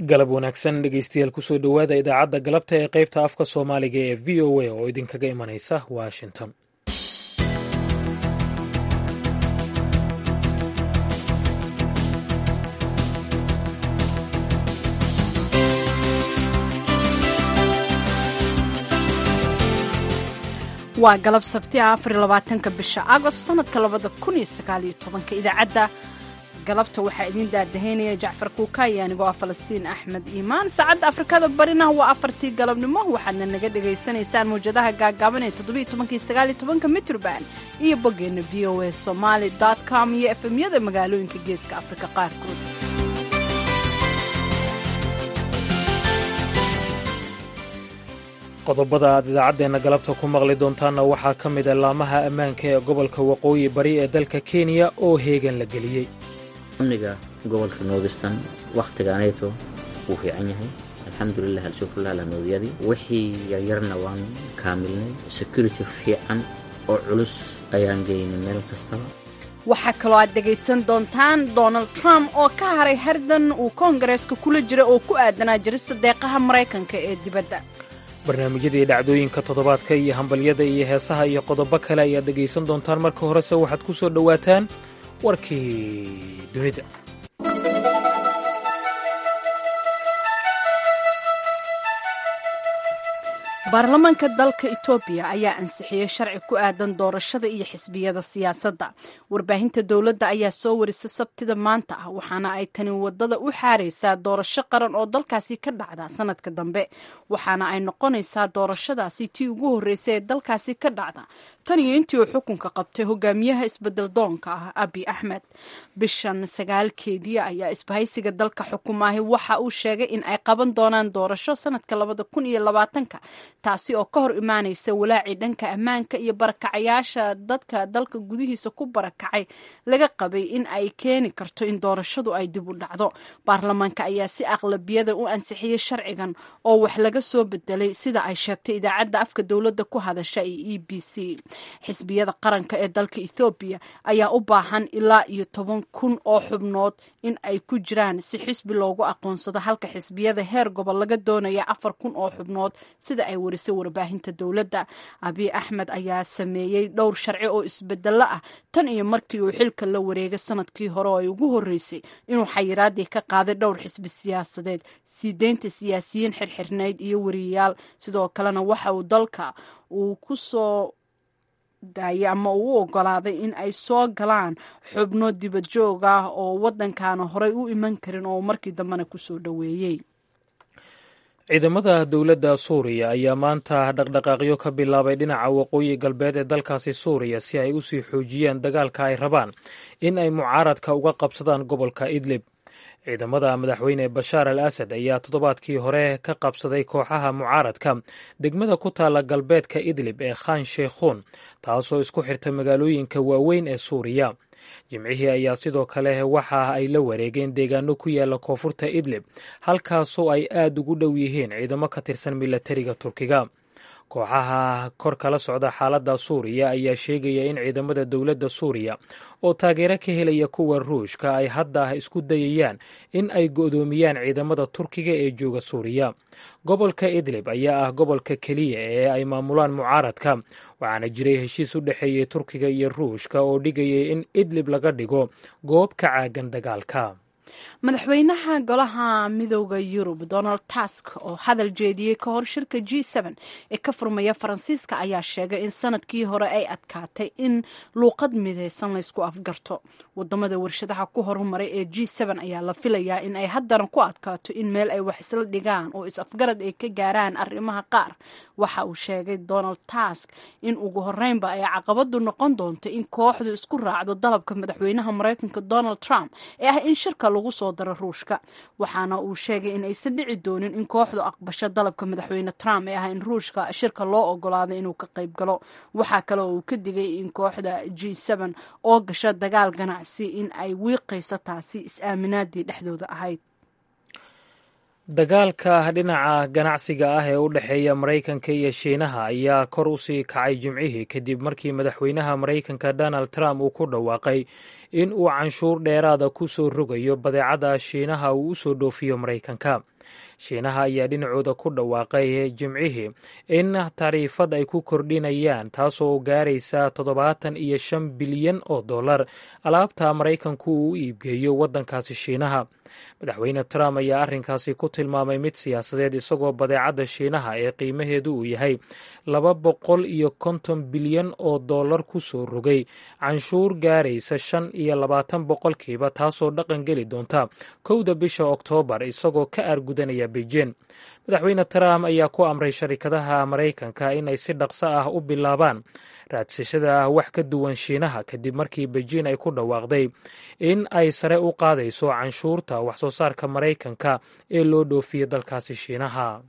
galab wanaagsan dhegeystayaal kusoo dhowaada idaacadda galabta ee qaybta afka soomaaliga ee v o a oo idinkaga imanaysa washington waa galab sabti ah afar iyo labaatanka bisha agost sanadka labada kun iyo sagaal iyo tobanka idaacadda galabta waxaa idiin daadahaynaya jacfar kuukaayo anigoo ah falastiin axmed iimaan saacadda afrikada barina waa afartii galabnimo waxaadna naga dhagaysanaysaan mawjadaha gaagaaban ee toddobiyo tobankii sagaal iyo tobanka mitrban iyo boggeenna v o a somaali dot com iyo efemyada magaalooyinka geeska afrika qaarkood qodobada aad idaacaddeenna galabta ku maqli doontaanna waxaa ka mid a laamaha ammaanka ee gobolka waqooyi bari ee dalka kenya oo heegan la geliyey amniga gobolka noodistan wakhtigaanayto wuu fiican yahay alxamdulilah alshukrulah lanoodiyadii wixii yaryarna waan kaamilnay security fiican oo culus ayaan geynay meel kastaba waxaa kaloo aad dhegaysan doontaan donald trump oo ka haray hardan uu koongareeska kula jira oo ku aadanaa jirista deeqaha maraykanka ee dibadda barnaamijyadii dhacdooyinka toddobaadka iyo hambalyada iyo heesaha iyo qodobo kale ayaad dhegaysan doontaan marka horese waxaad ku soo dhowaataan warkii dunida baarlamaanka dalka etoobiya ayaa ansixiyey sharci ku aadan doorashada iyo xisbiyada siyaasadda warbaahinta dowladda ayaa soo warisa sabtida maanta ah waxaana ay tani wadada u xaaraysaa doorasho qaran oo dalkaasi ka dhacda sanadka dambe waxaana ay noqonaysaa doorashadaasi tii ugu horreysay ee dalkaasi ka dhacda tan iyo intii uu xukunka qabtay hogaamiyaha isbedel doonka ah abi axmed bishan sagaalkeedii ayaa isbahaysiga dalka xukumaahi waxa uu sheegay in ay qaban doonaan doorasho sanadka labada kun iyo labaatanka taasi oo ka hor imaanaysa walaacii dhanka ammaanka iyo barakacayaasha dadka dalka gudihiisa ku barakacay laga qabay in ay keeni karto in doorashadu ay dib u dhacdo baarlamaanka ayaa si aqlabiyada u ansixiyey sharcigan oo wax laga soo bedelay sida ay sheegtay idaacadda afka dowladda ku hadasha ee e b c xisbiyada qaranka ee dalka ethoobiya ayaa u baahan ilaa iyo toban kun oo xubnood in ay ku jiraan si xisbi loogu aqoonsado halka xisbiyada heer gobol laga doonaya afar kun oo xubnood sida ay warisay warbaahinta dowladda abiy axmed ayaa sameeyey dhowr sharci oo isbedelo ah tan iyo markii uu xilka la wareegay sanadkii hore oo ay ugu horreysay inuu xayiraadii ka qaaday dhowr xisbi siyaasadeed sii deynta siyaasiyiin xirxirnayd iyo wariyayaal sidoo kalena waxa uu dalka uu ku soo daayay ama uu u ogolaaday in ay soo galaan xubno dibad joog ah oo waddankaana horey u iman karin oo markii dambena kusoo dhoweeyey ciidamada dowladda suuriya ayaa maanta dhaqdhaqaaqyo ka bilaabay dhinaca waqooyi galbeed ee dalkaasi suuriya si ay usii xoojiyaan dagaalka ay rabaan in ay mucaaradka uga qabsadaan gobolka idlib ciidamada madaxweyne bashaar al asad ayaa toddobaadkii hore ka qabsaday kooxaha mucaaradka degmada ku taalla galbeedka idlib ee khan sheikhuun taasoo isku xirta magaalooyinka waaweyn ee suuriya jimcihii ayaa sidoo kale waxa ay la wareegeen deegaano ku yaala koonfurta idlib halkaasoo ay aad ugu dhow yihiin ciidamo ka tirsan milatariga turkiga kooxaha kor kala socda xaaladda suuriya ayaa sheegaya in ciidamada dowladda suuriya oo taageero ka helaya kuwa ruushka ay hadda isku dayayaan in ay go'doomiyaan ciidamada turkiga ee jooga suuriya gobolka idlib ayaa ah gobolka keliya ee ay maamulaan mucaaradka waxaana jiray heshiis u dhexeeyey turkiga iyo ruushka oo dhigayay in idlib laga dhigo goob ka caagan dagaalka madaxweynaha golaha midooda yurub donald tusk oo hadal jeediyey ka hor shirka g ee ka furmaya faransiiska ayaa sheegay in sanadkii hore ay adkaatay in luuqad midaysan laysku afgarto wadamada warshadaha ku horumaray ee g ayaa la filayaa in ay haddana ku adkaato in meel ay wax isla dhigaan oo is-afgarad ay ka gaaraan arrimaha qaar waxa uu sheegay donald tusk in ugu horeynba ay caqabadu noqon doonto in kooxdu isku raacdo dalabka madaxweynaha maraykanka donald trump ee ah in shirka lagu soo daro ruushka waxaana uu sheegay in aysan dhici doonin in kooxdu aqbasho dalabka madaxweyne trump ee ah in ruushka shirka loo ogolaado inuu ka qayb galo waxaa kale oo uu ka digay in kooxda g oo gasha dagaal ganacsi in ay wiiqayso taasi is-aaminaadii dhexdooda ahayd dagaalka dhinaca ganacsiga ah ee u dhexeeya maraykanka iyo shiinaha ayaa kor u sii kacay jimcihii kadib markii madaxweynaha maraykanka donald trump uu ku dhawaaqay in uu canshuur dheeraada ku soo rogayo badeecada shiinaha uu u soo dhoofiyo maraykanka shiinaha ayaa dhinacooda ku dhawaaqay jimcihii in tariifad ay ku kordhinayaan taasoo gaaraysa toddobaatan iyo shan bilyan oo dollar alaabta maraykanku uu u iibgeeyo waddankaasi shiinaha madaxweyne trump ayaa arrinkaasi ku tilmaamay mid siyaasadeed isagoo badeecadda shiinaha ee qiimaheedu uu yahay laba boqol iyo konton bilyan oo dollar ku soo rogay canshuur gaaraysa shan iyo labaatan boqolkiiba taasoo dhaqan geli doonta kowda bisha oktoobar isagoo ka aargudanaya beijing madaxweyne trump ayaa ku amray sharikadaha maraykanka inay si dhaqso ah u bilaabaan raadsashada wax ka duwan shiinaha kadib markii beijing ay ku dhawaaqday in ay sare u qaadayso canshuurta wax soo saarka maraykanka ee loo dhoofiyo dalkaasi shiinaha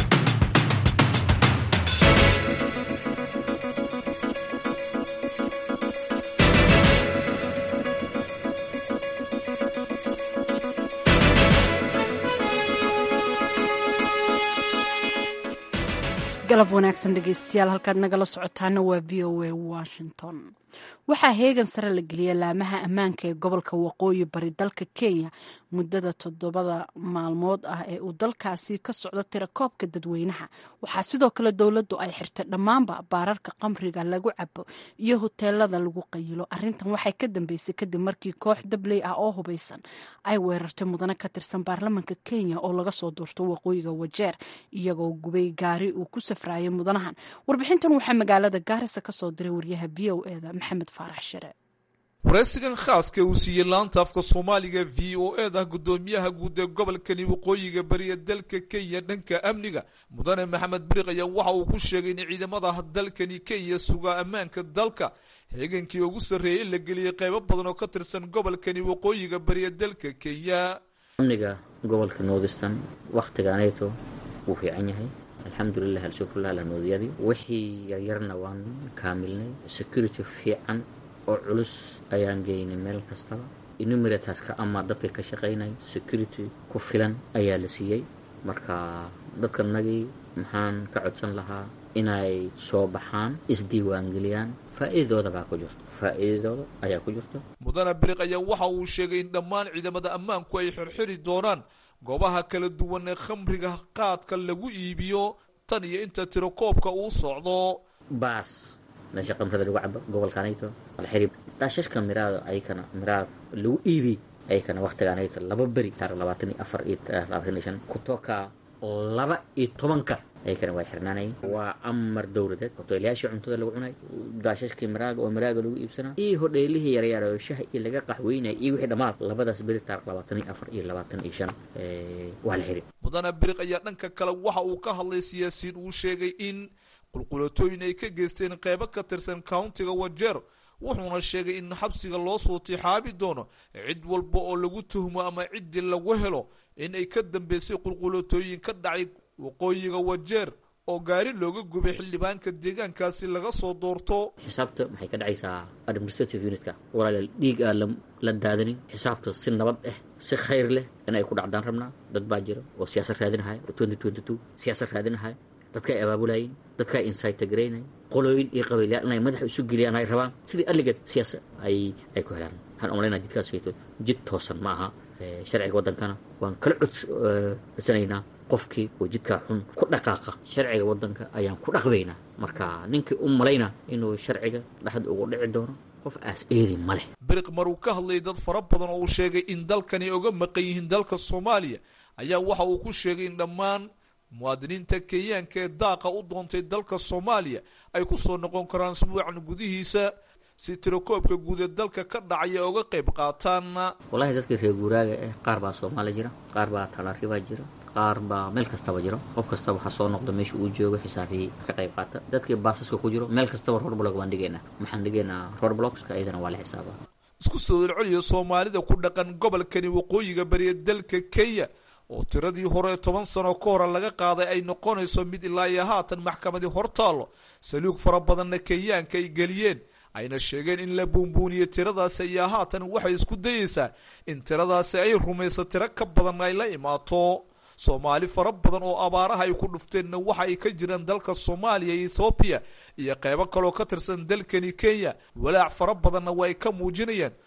galab wanaagsan dhegeystayaal halkaad nagala socotaana waa v o a washington waxaa heegan sare la geliyay laamaha ammaanka ee gobolka waqooyi bari dalka kenya muddada toddobada maalmood ah ee uu dalkaasi ka socdo tirakoobka dadweynaha waxaa sidoo kale dowladdu ay xirtay dhammaanba baararka qamriga lagu cabo iyo hoteelada lagu qayilo arintan waxay ka dambeysay kadib markii koox dabley ah oo hubeysan ay weerartay mudane ka tirsan baarlamanka kenya oo laga soo doorto waqooyiga wajeer iyagoo gubay gaari uu ku safraayay mudanahan warbixintan waxaa magaalada gaarisa kasoo diray waryaha v o eda maxamed faarax shire waraysigan khaaska uu siiyey laanta afka soomaaliga v o ed ah guddoomiyaha guud ee gobolkani waqooyiga bariya dalka kenya dhanka amniga mudane maxamed biriq ayaa waxa uu ku sheegay in ciidamada dalkani kenya sugaa ammaanka dalka heegankii ugu sarreeyay in la geliyey qaybo badan oo ka tirsan gobolkani waqooyiga bariya dalka kenya amniga gobolka northeastern wakhtigaanayto wuu fiican yahay alxamdulilah alshukrulah alanoodiyadii wixii yaryarna waan kaamilnay security fiican oo culus ayaan geynay meel kastaba enumerataska ama dadka ka shaqaynay security ku filan ayaa la siiyey marka dadkanagii maxaan ka codsan lahaa inay soo baxaan isdiiwaangeliyaan faa'iidadooda baa ku jirto faa'iidadooda ayaa ku jirto mudane biriq ayaa waxa uu sheegay in dhammaan ciidamada ammaanku ay xirxiri doonaan goobaha kala duwan ee khamriga qaadka lagu iibiyo tan iyo inta tirakoobka uu socdo baas meesha qamrada lagu cabo gobolkaanayto alxirib daashashka miraado ayakana miraad lagu iibi ayakana waktigaanayto laba beri taarikh labaatan iyo afar iyo labaatan iyo shan kutoka laba iyo tobanka ayakana waa xirnaanayeen waa amar dowladeed hoteelayaashii cuntada lagu cunay daashashkii miraaga oo miraaga lagu iibsanaa iyo hodheelihii yaryar oo shaha iyo laga qaxweynaya iyo wixii dhammaan labadaas beri taarikh labaatan iyo afar iyo labaatan iyo shan waa la xiri mudane biriq ayaa dhanka kale waxa uu ka hadlay siyaasiyiin uu sheegay in qulqulatooyin ay ka geysteen qeybo ka tirsan countiga wajeer wuxuuna sheegay in xabsiga loo soo tixaabi doono cid walba oo lagu tuhmo ama ciddii lagu helo in ay ka dambeysay qulqulatooyin ka dhacay waqooyiga wajeer oo gaari looga gubay xildhibaanka deegaankaasi laga soo doorto xisaabta maxay ka dhacaysaa administrative unitka walaal dhiig aa la daadanin xisaabta si nabad ah si khayr leh in ay ku dhacdaan rabnaa dad baa jira oo siyaasad raadinahaya twenty twenty two siyaasad raadinahaya dadka ay abaabulayeen dadka ay insaytagaraynay qolooyin iyo qabiilyaal inay madaxa isu geliyaan ay rabaan sidii alligeed siyaasa ay ay ku helaan waxaan umalaynaa jidkaas hayto jid toosan ma aha sharciga waddankana waan kala codsanaynaa qofkii oo jidkaa xun ku dhaqaaqa sharciga waddanka ayaan ku dhaqbaynaa marka ninkii u malayna inuu sharciga dhexda ugu dhici doono qof aas eedi ma leh biriq maruu ka hadlayay dad fara badan oo uu sheegay in dalkani oga maqan yihiin dalka soomaaliya ayaa waxa uu ku sheegay in dhammaan muwaadiniinta kenyaanka ee daaqa u doontay dalka soomaaliya ay ku soo noqon karaan isbuucan gudihiisa si tirakoobka guud ee dalka ka dhacaya oga qayb qaataan wallahi dadkii reer guuraaga ah qaar baa soomaaliya jira qaar baa talaaribaa jira qaar baa meel kastaba jiro qof kastaba waxaa soo noqda meesha uu joogo xisaabihii ka qayb qaata dadkii baasaska ku jiro meel kastaba roadblock baan dhigaynaa maxaan dhigaynaa roadblockska iyadana waa la xisaabaa isku soo celceliya soomaalida ku dhaqan gobolkani waqooyiga bariya dalka kenya oo tiradii hore toban sano ka hore laga qaaday ay noqonayso mid ilaa iyo haatan maxkamadii hortaallo saluug fara badanna kenyaanka ay geliyeen ayna sheegeen in la buunbuuniyo tiradaasi ayaa haatan waxay isku dayeysaa in tiradaasi ay rumayso tiro ka badan ay la imaato soomaali fara badan oo abaaraha ay ku dhufteenna waxa ay ka jiraan dalka soomaaliya iyo ethoobiya iyo qeybo kaloo ka tirsan dalkani kenya walaac fara badanna waa ay ka muujinayaan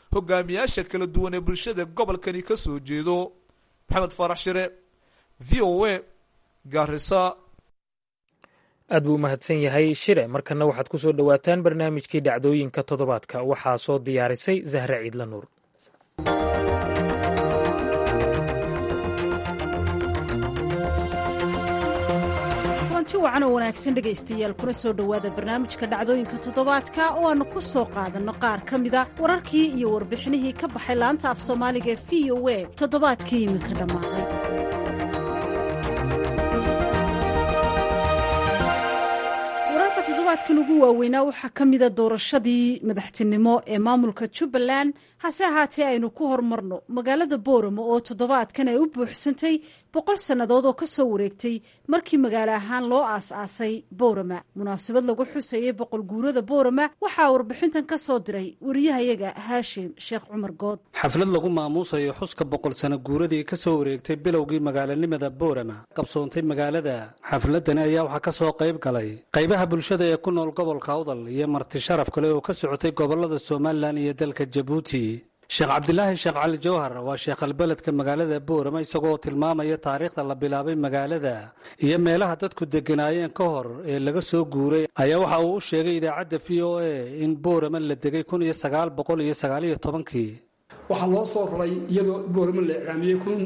hogaamiyaasha kala duwan ee bulshada gobolkani ka soo jeedo maxamed faarax shire v o a gaarisa aad buu u mahadsan yahay shire markana waxaad ku soo dhowaataan barnaamijkii dhacdooyinka toddobaadka waxaa soo diyaarisay zahre ciidla nuur kulanti wacan oo wanaagsan dhegaystayaal kuna soo dhowaada barnaamijka dhacdooyinka toddobaadka oo aannu ku soo qaadanno qaar ka mida wararkii iyo warbixinihii ka baxay laanta af soomaaliga ee v o a toddobaadkii iminka dhammaaday wararka toddobaadkan ugu waaweynaa waxaa ka mida doorashadii madaxtinimo ee maamulka jubbaland hase ahaatee aynu ku horumarno magaalada boorama oo toddobaadkan ay u buuxsantay boqol sannadood oo ka soo wareegtay markii magaalo ahaan loo aas-aasay boorama munaasabad lagu xusayay boqol guurada boorama waxaa warbixintan ka soo diray wariyahayaga haashim sheekh cumar good xaflad lagu maamuusayo xuska boqol sano guuradii ka soo wareegtay bilowgii magaalanimada boorama qabsoontay magaalada xafladani ayaa waxaa ka soo qayb galay qaybaha bulshada ee ku nool gobolka awdal iyo marti sharaf kale oo ka socotay gobolada somalilan iyo dalka jabuuti sheekh cabdilaahi sheekh cali jawhar waa sheekhalbeledka magaalada boorama isagoo tilmaamaya taariikhda la bilaabay magaalada iyo meelaha dadku degganaayeen ka hor ee laga soo guuray ayaa waxa uu u sheegay idaacadda v o a in boorama la degay kun iyo sagaal boqol iyo sagaaliyo tobankii waxaa loo soo raray iyadoo boorama la iclaamiyey kun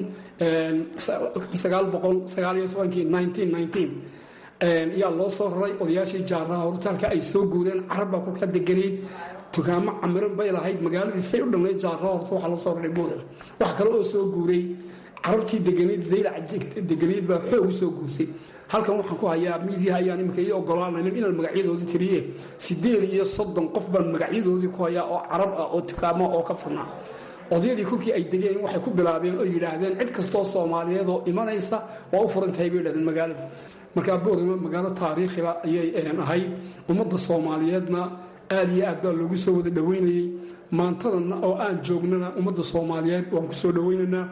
sagaal boqol sagaaliyo tobankii nineteen nineteen yaa loo soo raray odayaashii jaaraha hortaalka ay soo guureen carabbaa kolka deganayd dukaamo camiran bay lahayd magaaladii say u dhamnayd jaaraha horta waxaa loo soo raray boorama wax kale oo soo guuray carabtii deganayd zaylac deganayd baa xoog u soo guursay halkan waxaan ku hayaa miidiyaha ayaan iminka ii ogolaanayn inaan magacyadoodii tiriye sideed iyo soddon qof baan magacyadoodii ku hayaa oo carab ah oo dukaamo oo ka furnaa odayadii kolkii ay degeen waxay ku bilaabeen oo yidhaahdeen cid kastoo soomaaliyeed oo imanaysa waa u furan tahay bay yidhahdeen magaalada markaa boorama magaalo taariikhiba ayay ahayd ummadda soomaaliyeedna aad iyo aad baa loogu soo wada dhoweynayey maantadana oo aan joognana ummadda soomaaliyeed waan ku soo dhoweynaynaa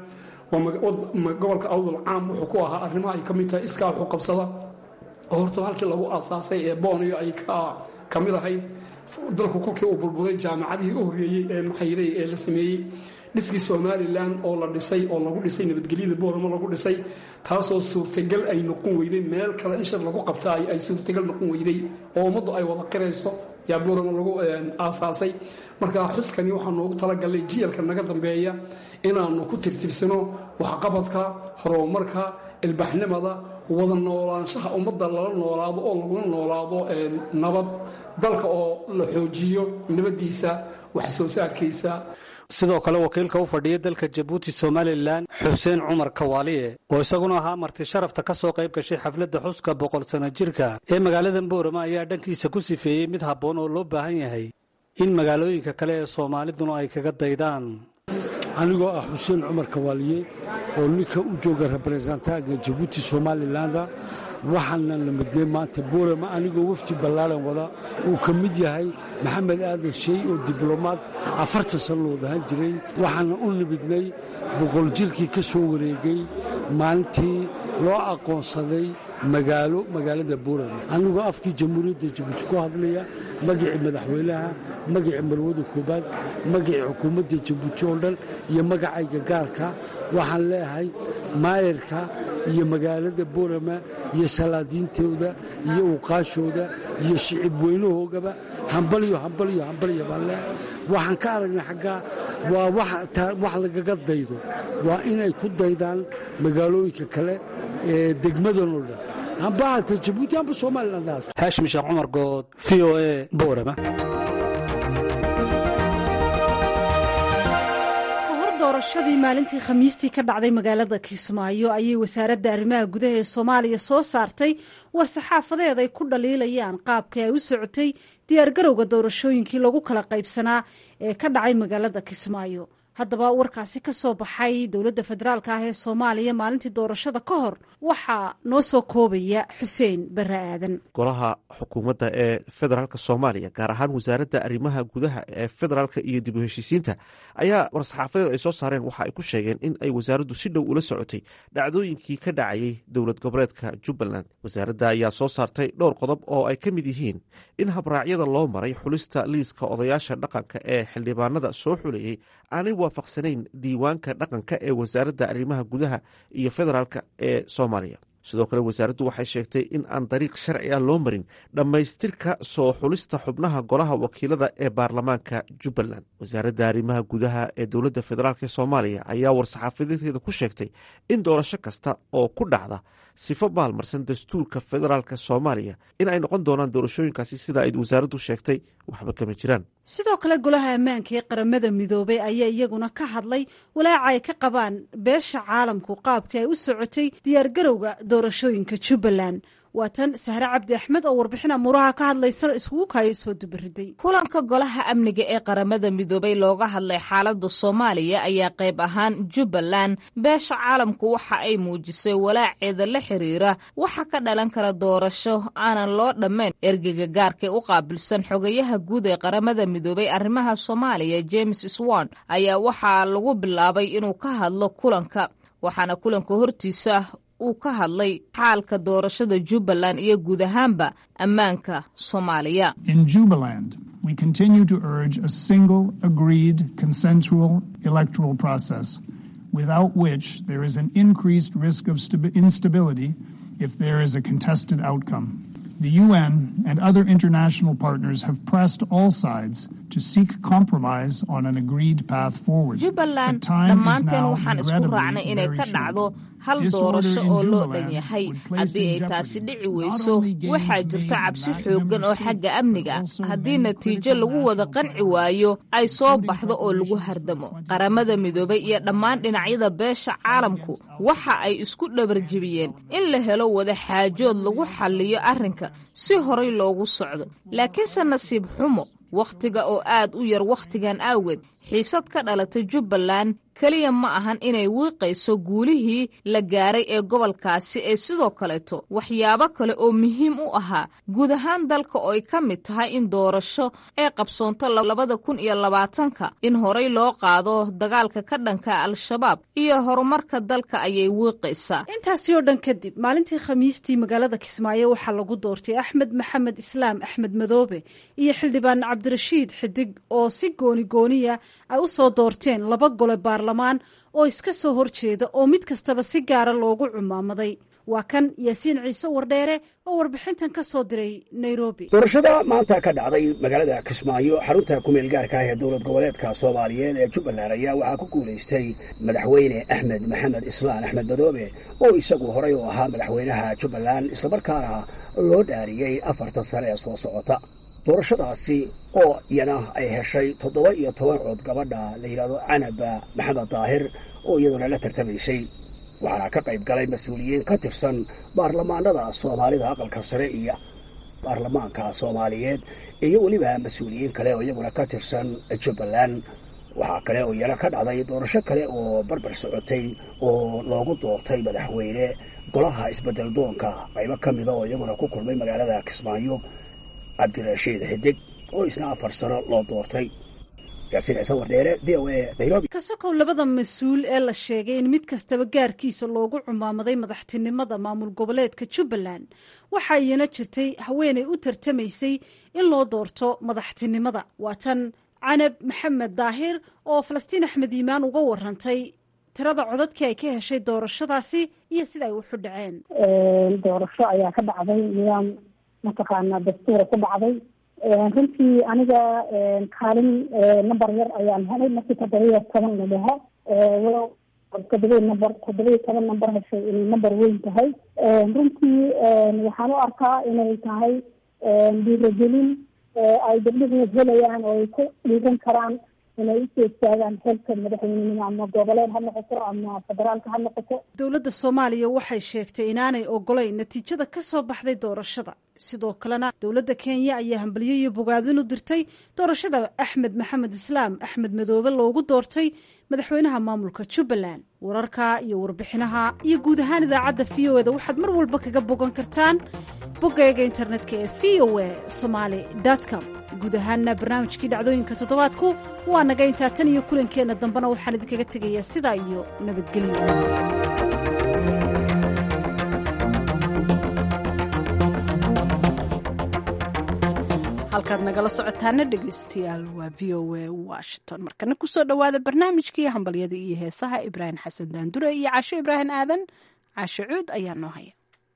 gobolka awdal caam wuxuu ku ahaa arrimaha ay ka mid tahay iskaa wuxuu qabsada oo horta halkii lagu aasaasay ee booniyo ay ka mid ahayd dalku kolkii uu burburay jaamacadihii u horreeyey ee maxayday ee la sameeyey dhiskii somalilan oo la dhisay oo lagu dhisay nabadgelyada booramo lagu dhisay taasoo suurtagal ay noqon weyday meel kale in shir lagu qabta ay suurtagal noqon weyday oo ummaddu ay wada qirayso yaa booramo lagu aasaasay marka xuskani waxaa noogu talagalnay jiyalka naga dambeeya inaannu ku tirtirsano waxqabadka horumarka ilbaxnimada wada noolaanshaha ummadda lala noolaado oo laguna noolaado nabad dalka oo la xoojiyo nabaddiisa wax soo saarkiisa sidoo kale wakiilka u fadhiya dalka jabuuti somalilan xuseen cumar kawaaliye oo isaguna ahaa marti sharafta ka soo qayb gashay xafladda xuska boqol sano jirka ee magaalada boorama ayaa dhankiisa ku sifeeyey mid habboon oo loo baahan yahay in magaalooyinka kale ee soomaaliduna ay kaga daydaan anigoo ah xuseen cumar kawaaliye oo ninka u jooga reberesentanka jabuuti somalilanda waxaana la midnay maanta boorama anigoo wafdi ballaaran wada uu ka mid yahay maxamed aadan sheey oo diblomaad afartan sannadood ahaan jiray waxaana u nimidnay boqol jirkii ka soo wareegay maalintii loo aqoonsaday magaalo magaalada boorama anigoo afkii jamhuuriyadda jabuuti ku hadlaya magacii madaxweynaha magacii marwada koobaad magacii xukuumadda jabuuti oo dhan iyo magacayga gaarka waxaan leeyahay maayarka iyo magaalada boorama iyo salaadiintooda iyo uqaashooda iyo shicib weynahoogaba hambalyo hambalyo hambalyo baan leeyahay waxaan ka aragnay xaggaa waa wax lagaga daydo waa inay ku daydaan magaalooyinka kale ee degmadan oo dhan amba hata jabuuti amba somaliland haashim sheekh cumar good v o a boorama doorashadii maalintii khamiistii ka dhacday magaalada kismaayo ayay wasaaradda arrimaha gudaha ee soomaaliya soo saartay war saxaafadeed ay ku dhaliilayaan qaabka ay u socotay diyaargarowga doorashooyinkii lagu kala qaybsanaa ee ka dhacay magaalada kismaayo haddaba warkaasi ka soo baxay dowladda federaalka ah ee soomaaliya maalintii doorashada ka hor waxaa noo soo koobaya xuseen bare aadan golaha xukuumadda ee federaalk soomaaliya gaar ahaan wasaaradda arrimaha gudaha ee federaalka iyo dib u heshiisiinta ayaa war-saxaafadeed ay soo saareen waxa ay ku sheegeen in ay wasaaraddu si dhow ula socotay dhacdooyinkii ka dhacayay dowlad goboleedka jubbaland wasaaradda ayaa soo saartay dhowr qodob oo ay ka mid yihiin in habraacyada loo maray xulista liiska odayaasha dhaqanka ee xildhibaanada soo xulayey aanay waafaqsanayn diiwaanka dhaqanka ee wasaaradda arrimaha gudaha iyo federaalka ee soomaaliya sidoo kale wasaaraddu waxay sheegtay in aan dariiq sharci ah loo marin dhammaystirka soo xulista xubnaha golaha wakiilada ee baarlamaanka jubbaland wasaaradda arrimaha gudaha ee dowladda federaalk ee soomaaliya ayaa war-saxaafadeedkeeda ku sheegtay in doorasho kasta oo ku dhacda sifo baalmarsan dastuurka federaalk soomaaliya in ay noqon doonaan doorashooyinkaasi sida ay wasaaraddu sheegtay waxba kama jiraan sidoo kale golaha ammaanka ee qaramada midoobay ayaa iyaguna ka hadlay walaaca ay ka qabaan beesha caalamku qaabka ay u socotay diyaargarowga doorashooyinka jubbaland waa tan sahre cabdi axmed oo warbixin amuuraha ka hadlaysa iskugu kaayo soo dubariday kulanka golaha amniga ee qaramada midoobay looga hadlay xaaladda soomaaliya ayaa qayb ahaan jubbaland beesha caalamku waxa ay muujisay walaaceeda la xiriira waxa ka dhalan kara doorasho aanan loo dhammayn ergega gaarkae u qaabilsan xogayaha guud ee qaramada midoobay arrimaha soomaaliya james swan ayaa waxaa lagu bilaabay inuu ka hadlo kulanka waxaana kulanka hortiisa uu ka hadlay xaalka doorashada jubbaland iyo guud ahaanba ammaanka soomaaliya In Jubaland, we continue to urge a single, agreed, consensual electoral process, without which there is an increased risk of stabi- instability if there is a contested outcome. The UN and other international partners have pressed all sides to seek compromise on an agreed path forward. jubbaland The time is dhammaanteen now waxaan isku regrettably raacnay inay very ka short. dhacdo hal Disorder doorasho in oo loo Jubaland dhan yahay would place haddii in ay taasi jeopardy dhici not weyso only gains waxaa made jirta in cabsi that xoogan member oo state, xagga but amniga ah also haddii many natiijo critical lagu wada national qanci priorities, waayo ay soo including baxdo oo lagu preparations for hardamo 2025 qaramada midoobay iyo dhammaan dhinacyada beesha caalamku waxa ay isku dhabarjebiyeen in la helo wada xaajood lagu xalliyo arrinka si horay loogu socdo laakiinse nasiib xumo wakhtiga oo aad u yar wakhtigan awgeed xiisad ka dhalatay jubbaland keliya ma ahan inay wiiqayso guulihii la gaaray ee gobolkaasi ee sidoo kaleeto waxyaabo kale oo muhiim u ahaa guud ahaan dalka oo ay ka mid tahay in doorasho ee qabsoonto labada kun iyo labaatanka in horay loo qaado dagaalka ka dhanka al-shabaab iyo horumarka dalka ayay wiiqaysaa intaasi oo dhan kadib maalintii khamiistii magaalada kismaayo waxaa lagu doortay axmed maxamed islaam axmed madoobe iyo xildhibaan cabdirashiid xidig oo si gooni gooniya ay u soo doorteen laba gole baarlamaan oo iska soo horjeeda oo mid kastaba si gaara loogu cumaamaday waa kan yaasiin ciise wardheere oo warbixintan ka soo diray nairobi doorashada maanta ka dhacday magaalada kismaayo xarunta kumeel gaarka ah ee dowlad goboleedka soomaaliyeed ee jubbaland ayaa waxaa ku guulaystay madaxweyne axmed maxamed islaan axmed madoobe oo isagu horey u ahaa madaxweynaha jubbaland islamarkaana loo dhaariyey afartan sane ee soo socota doorashadaasi oo iyana ay heshay toddoba iyo toban cood gabadha la yidhahdo canaba maxamed daahir oo iyaduna la tartamaysay waxaana ka qayb galay mas-uuliyiin ka tirsan baarlamaanada soomaalida aqalka sare iyo baarlamaanka soomaaliyeed iyo weliba mas-uuliyiin kale oo iyaguna ka tirsan jubbaland waxaa kale oo iyana ka dhacday doorasho kale oo barbar socotay oo loogu doortay madaxweyne golaha isbedel doonka qaybo ka mida oo iyaguna ku kulmay magaalada kismaayo cabdirashiid xidig oo isna afar sano loo doortay yaasiin ciise wardheere v o a nairobi kasakow labada mas-uul ee la sheegay in mid kastaba gaarkiisa loogu cumaamaday madaxtinimada maamul goboleedka jubbaland waxaa iyana jirtay haweenay u tartamaysay in loo doorto madaxtinimada waa tan canab maxamed daahir oo falastiin axmed iimaan uga warantay tirada codadkii ay ka heshay doorashadaasi iyo sida ay wuxu dhaceen doorasho ayaa ka dhacday nidaam mataqaana dastuura ku dhacday runtii aniga kaalin number yar ayaan helay markii toddobiyo toban la dhaho toddobiy number toddobiyo toban number heshay inay number weyn tahay runtii waxaan u arkaa inay tahay dhiiragelin ay gabdhuhu helayaan oo ay ku dhiiran karaan inay usoo istaagaan xilka madaxweynenimo ama goboleed ha noqoto ama federaalka ha noqoto dowladda soomaaliya waxay sheegtay inaanay ogolayn natiijada ka soo baxday doorashada sidoo kalena dowladda kenya ayaa hambalyo iyo bogaadin u dirtay doorashada axmed maxamed islaam axmed madoobe loogu doortay madaxweynaha maamulka jubbaland wararka iyo warbixinaha iyo guud ahaan idaacadda v o eda waxaad mar walba kaga bogan kartaan boggayaga internetka ee v o a somaali com guud ahaanna barnaamijkii dhacdooyinka toddobaadku waa naga intaa tan iyo kulankeenna dambena waxaan idinkaga tegayaa sidaa iyo nabadgelyo halkaad nagala socotaana dhegeystayaal waa v o a washington markana kusoo dhowaada barnaamijkii hambalyada iyo heesaha ibraahim xasan daandure iyo caasho ibraahim aadan caasho cuud ayaa noo haya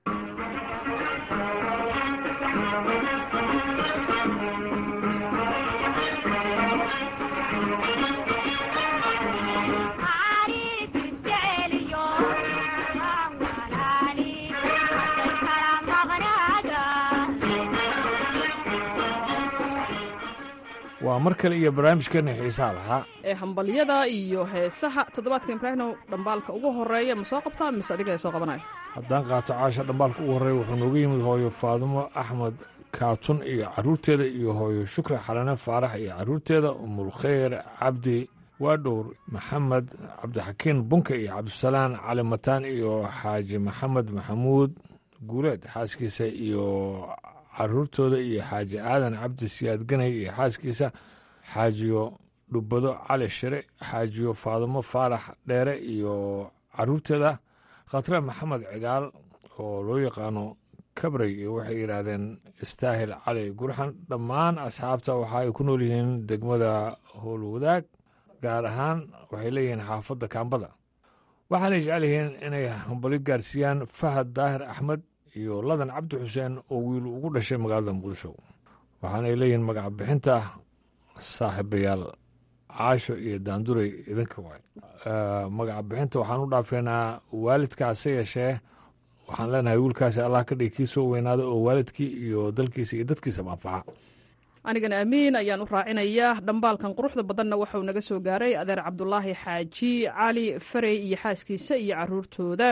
waa mar kale iyo barnaamijkeena xiisaha lahaa ee hambalyada iyo heesaha toddobaadka ibraahinow dhambaalka ugu horeeya ma soo qabtaa mise adiga soo qabanayo haddaan qaato caasha dhambaalka ugu horreeya wuxuu nooga yimid hooyo faadumo axmed kaatun iyo carruurteeda iyo hooyo shukri xalane faarax iyo carruurteeda umulkheyr cabdi waadhowr maxamed cabdixakiin bunka iyo cabdisalaan cali mataan iyo xaaji maxamed maxamuud guuleed xaaskiisa iyo caruurtooda iyo xaaji aadan cabdi siyaad ganay iyo xaaskiisa xaajiyo dhubbado cali shire xaajiyo faadumo faarax dheere iyo caruurteeda khatre maxamed cigaal oo loo yaqaano kabrey iyo waxay yidhaahdeen istaahil cali gurxan dhammaan asxaabta waxa ay ku nool yihiin degmada howlwadaag gaar ahaan waxay leeyihiin xaafadda kaambada waxaanay jecel yihiin inay hambali gaarsiiyaan fahad daahir axmed iyo ladan cabdi xuseen oo wiil ugu dhashay magaalada muqdisho waxaanay leeyihiin magaca bixinta saaxiibayaal caasho iyo daandurey idinka waay magaca bixinta waxaan u dhaafeynaa waalidkaase yeeshee waxaan leenahay wiilkaasi allah ka dhigi kii soo weynaada oo waalidkii iyo dalkiisa iyo dadkiisaba anfaca anigana amiin ayaan u raacinayaa dhambaalkan quruxda badanna waxauu naga soo gaaray adeer cabdulaahi xaaji cali farey iyo xaaskiisa iyo caruurtooda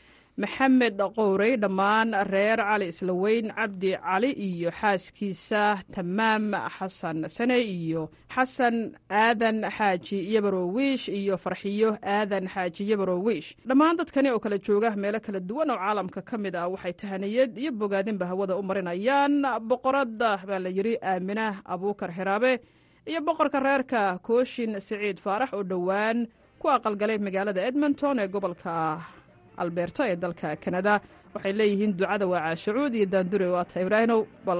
maxamed qowrey dhammaan reer cali islaweyn cabdi cali iyo xaaskiisa tamaam xasan sane iyo xasan aadan xaaji yabarowiish iyo farxiyo aadan xaaji yabarowiish dhammaan dadkani oo kala jooga meelo kala duwan oo caalamka ka mid ah waxay tahaniyad iyo bogaadinba hawada u marinayaan boqorada baa la yidhi aamina abuukar xiraabe iyo boqorka reerka kooshin siciid faarax oo dhowaan ku aqalgalay magaalada edmonton ee gobolka alberta ee dalka kanada waxay leeyihiin ducada waa caashacuud iyo daandure waata ibraahinow bal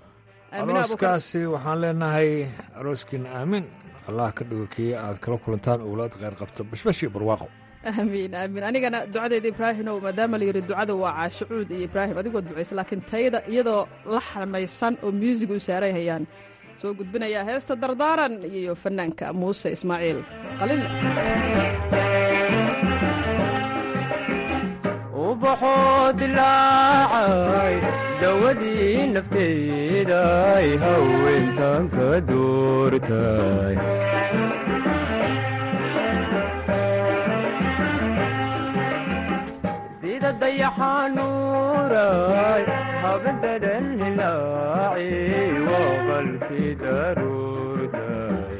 arooskaasi waxaan leenahay arooskiina aamin allah ka dhigo kii aad kala kulantaan owlaad kheyr qabta bashbash iyo barwaaqo aamiin aamiin anigana ducadeeda ibraahinow maadaama la yidhi ducada waa caashacuud iyo ibraahim adigoo ducaysa laakiin tayada iyadoo la xamaysan oo muusig u saaran hayaan soo gudbinayaa heesta dardaaran iyo fanaanka muuse ismaaciil qalile ubaxoo dilaacay dawadii nafteeday haweentan ka doortay sida dayaxanuuray habadadan hilaaci waa qalkii daruurtay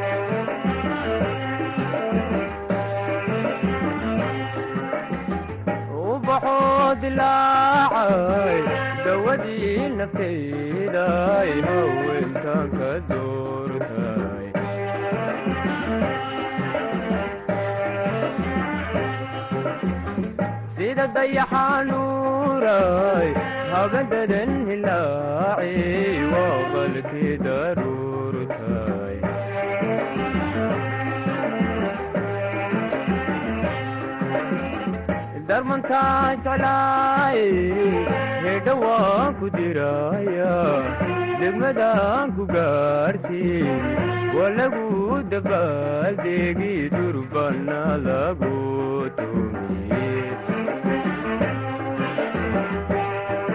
ubaxoo dilaacay dawadii nafteeday haweentan ka doortay sida dayaxanuuray habadadan hilaaci waa qalkii daruurtay darmantaa jeclaay hedha waan ku diraya degmadaan ku gaarhsiin waa lagu dabaaldeegi durbana lagu tumiye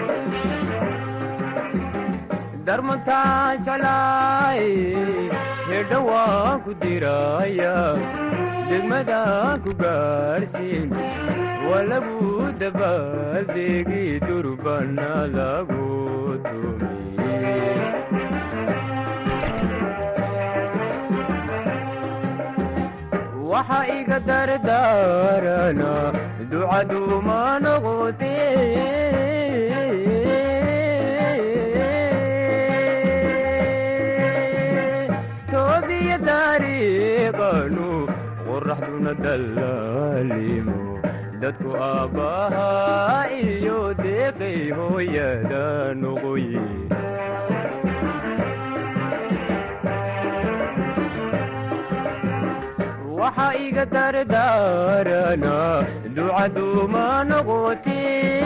darmantaa jeclaay hedha waan ku diraya degmadaan ku gaarsiin waa lagu dabaaldegi durbana lagu tumiye waxa iga dardaarana ducaduuma noqote toobiya dariiqanu qoraxduna dallaalimo dadku aabbahaa iyo deeqay hooyada noqoye waxa iga dardaarana ducaduuma noqote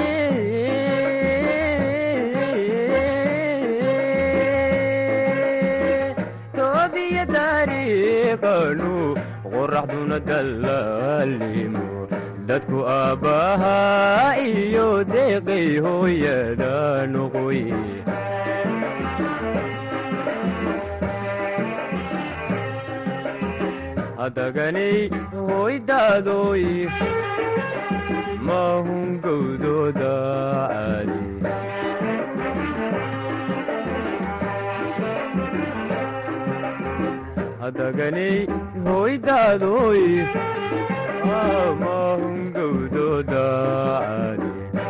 toobiya dariiqanu qoraxduna dallaalimo dadku aabbahaa iyo deeqay hooyada noqoye hadaganay hoydaadoy maahun gowdooda caadi hadaganay hoydaadoy maahun gowdooda caadi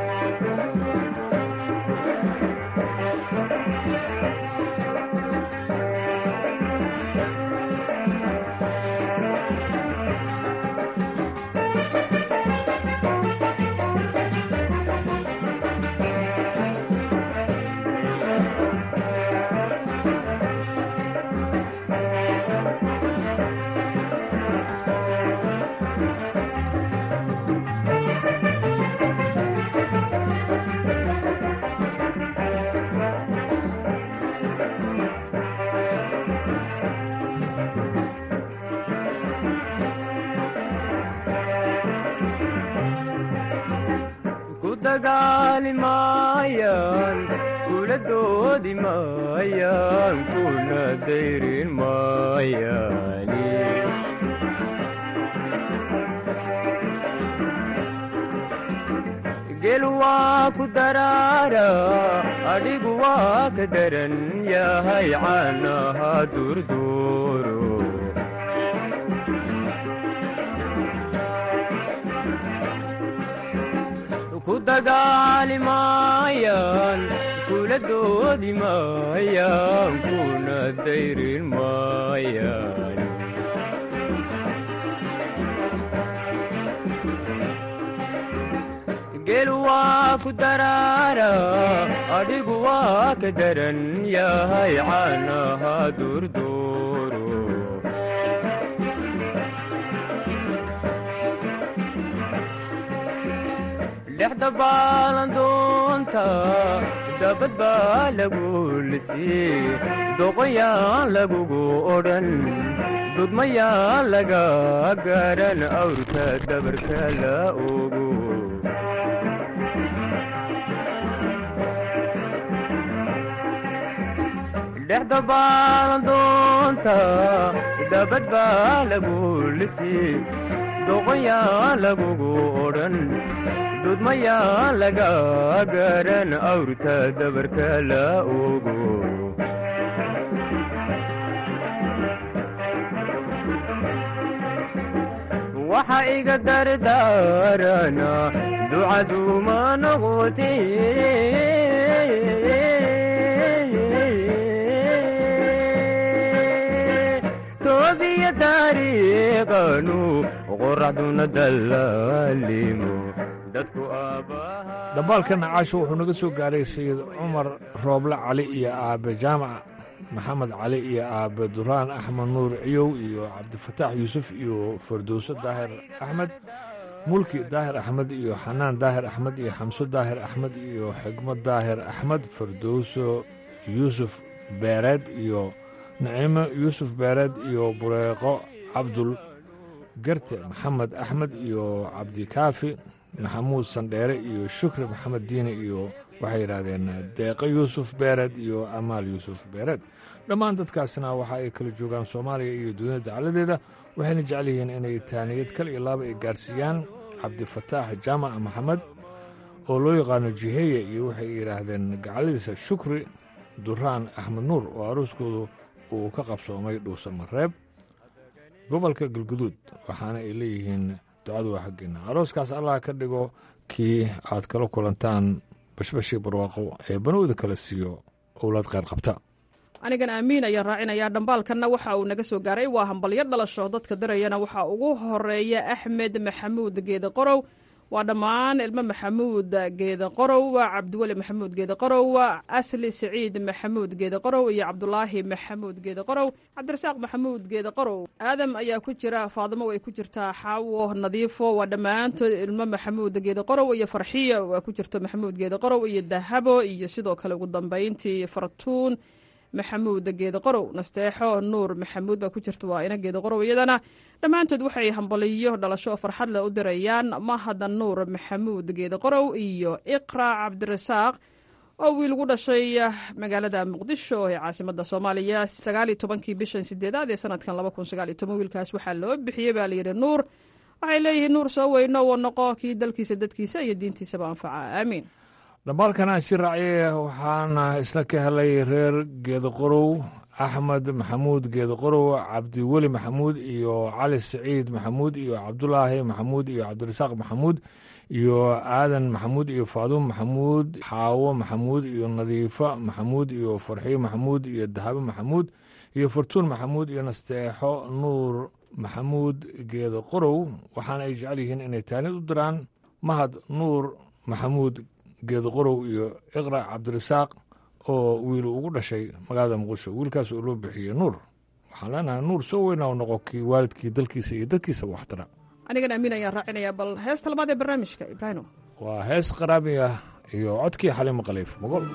ku dagaali maayaan kula doodi maayaan kuna dayrin maayaani gel waa ku daraara adhigu waa ka daran yahay caanaha durduuro ku dagaali maayaan kula doodi maayaan kuna dayrin maayaan gel waa ku daraara adhigu waa ka daran yahay caanaha durduuro dhexda baalandoonta dabad baa lagu lisii doqoyaan lagugu odhan dudmayaan laga garan awrka dabarka la ogo dhexda baalandoonta dabad baa lagu lisii doqoyaan lagugu odhan dudmayaan laga garan awrta dabarka la ogo waxa iga dardaarana ducaduuma noqote toobiya dariiqanu qoraxduna dallaalimo dadku aabbaha dhambaalka nacaasho wuxuu naga soo gaaray sayid cumar rooble cali iyo aabe jaamac maxamed cali iyo aabe duraan axmed nuur ciyow iyo cabdifataax yuusuf iyo fardowso daahir axmed mulki daahir axmed iyo xanaan daahir axmed iyo xamso daahir axmed iyo xigmad daahir axmed fardowso yuusuf beereed iyo naciimo yuusuf beereed iyo bureeqo cabdul garte maxamed axmed iyo cabdikaafi maxamuud sandheere iyo shukri maxamed diine iyo waxay yidhaahdeen deeqo yuusuf beered iyo amaal yuusuf beered dhammaan dadkaasna waxa ay kala joogaan soomaaliya iyo dunida dacaladeeda waxayna jecel yihiin inay taaniyad kal iyo laaba ay gaarsiiyaan cabdifataax jaamac maxamed oo loo yaqaano jiheeye iyo waxay yidhaahdeen gacaladiisa shukri duraan axmed nuur oo aruuskoodu uu ka qabsoomay dhuusamareeb gobolka galguduud waxaana ay leeyihiin ducadu waa xaggeena arooskaas allah ka dhigo kii aad kala kulantaan bashbashii barwaaqo ee banowda kala siiyo owlaad kheyr qabta anigan aamiin ayaan raacinayaa dhambaalkanna waxa uu naga soo gaaray waa hambalyo dhalasho dadka dirayana waxaa ugu horeeya axmed maxamuud geede qorow waa dhammaan ilmo maxamuud geede qorow cabdiweli maxamuud geede qorow asli siciid maxamuud geede qorow iyo cabdulaahi maxamuud geede qorow cabdirasaaq maxamuud geede qorow aadam ayaa ku jira faadimo way ku jirtaa xaawo nadiifo waa dhammaantood ilmo maxamuud geede qorow iyo farxiya waa ku jirta maxamuud geede qorow iyo dahabo iyo sidoo kale ugu dambeyntii fartuun maxamuud geede qorow nasteexo nuur maxamuud baa ku jirta waa ina geede qorow iyadana dhammaantood waxay hambaliyo dhalasho oo farxad leh u dirayaan mahada nuur maxamuud geede qorow iyo iqra cabdirasaaq oo wiil ugu dhashay magaalada muqdisho ee caasimada soomaaliya sagaaliyo tobankii bishan sideedaad ee sanadkan laba kun sagaaliyo toban wiilkaas waxaa loo bixiyey baa layidhi nuur waxay leeyihiin nuur soo weyno wa noqo kii dalkiisa dadkiisa iyo diintiisaba anfaca aamiin dhambaalkana si raaciye waxaana isla ka helay reer geedaqorow axmed maxamuud geedaqorow cabdiweli maxamuud iyo cali saciid maxamuud iyo cabdulaahi maxamuud iyo cabdirasaaq maxamuud iyo aadan maxamuud iyo faaduum maxamuud xaawo maxamuud iyo nadiifo maxamuud iyo farxiyo maxamuud iyo dahabo maxamuud iyo fartuun maxamuud iyo nasteexo nuur maxamuud geedaqorow waxaana ay jecel yihiin inay taanid u diraan mahad nuur maxamuud geedaqorow iyo iqra cabdirasaaq oo wiil ugu dhashay magaalada muqdisho wiilkaas oo loo bixiyey nuur waxaan leenahay nuur soo weyna u noqo kii waalidkii dalkiisa iyo dadkiisaba waxtara anigan amiin ayaan raacinayaa bal heesta labaad ee barnaamijka ibraahimo waa hees qaraami ah iyo codkii xalimo khaliif mogol